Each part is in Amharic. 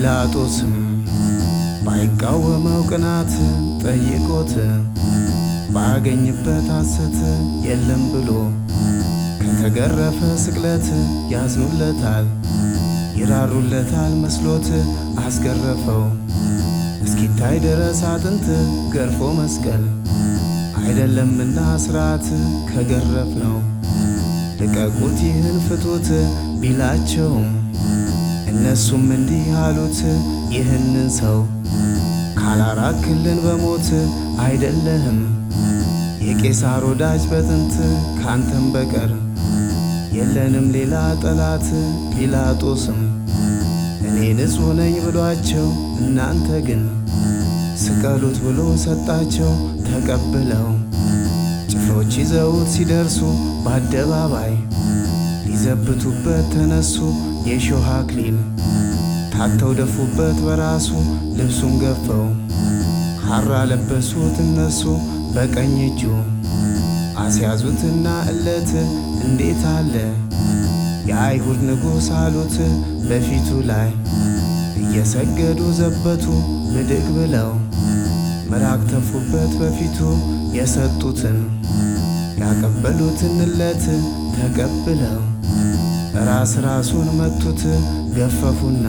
ጲላጦስም ባይቃወመው ቅናት ጠይቆት ባገኝበት ሐሰት የለም ብሎ ከተገረፈ ስቅለት ያዝኑለታል ይራሩለታል መስሎት አስገረፈው እስኪታይ ድረስ አጥንት ገርፎ መስቀል አይደለምና ስርዓት ከገረፍ ነው ልቀቁት ይህን ፍቱት ቢላቸውም እነሱም እንዲህ አሉት ይህንን ሰው ካላራክልን በሞት አይደለህም የቄሳር ወዳጅ በጥንት ካንተም በቀር የለንም ሌላ ጠላት። ጲላጦስም እኔ ንጹሕ ነኝ ብሏቸው እናንተ ግን ስቀሉት ብሎ ሰጣቸው ተቀብለው ጭፍሮች ይዘውት ሲደርሱ በአደባባይ ሊዘብቱበት ተነሱ የሾህ አክሊል ታተው ደፉበት በራሱ ልብሱን ገፈው ሐራ ለበሱት እነሱ በቀኝ እጁ አስያዙትና እለት እንዴት አለ የአይሁድ ንጉሥ አሉት በፊቱ ላይ እየሰገዱ ዘበቱ ብድግ ብለው ምራቅ ተፉበት በፊቱ የሰጡትን ያቀበሉትን እለት ተቀብለው ራስ ራሱን መቱት ገፈፉና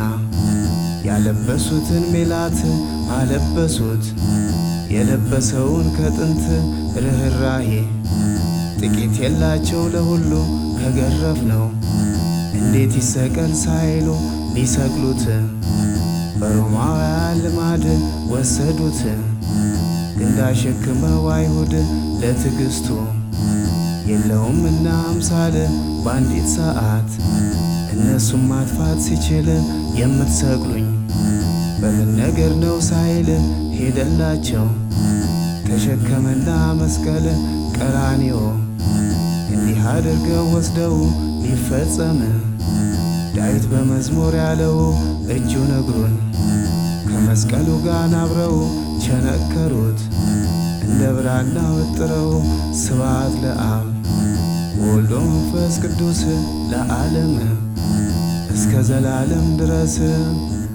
ያለበሱትን ሜላት አለበሱት የለበሰውን ከጥንት ርኅራሄ ጥቂት የላቸው ለሁሉ ከገረፍ ነው እንዴት ይሰቀል ሳይሉ ሊሰቅሉት በሮማውያን ልማድ ወሰዱት እንዳሸክመው አይሁድ ለትዕግሥቱ የለውምና አምሳል በአንዲት ሰዓት እነሱም ማጥፋት ሲችል የምትሰቅሉኝ በምን ነገር ነው ሳይል ሄደላቸው ተሸከመና መስቀል ቀራንዮ እንዲህ አድርገው ወስደው ሊፈጸም ዳዊት በመዝሙር ያለው እጁን እግሩን ከመስቀሉ ጋር አብረው ቸነከሩት እንደ ብራና ወጥረው ስብሐት ለአብ ወልዶ መንፈስ ቅዱስ ለዓለም እስከ ዘላለም ድረስ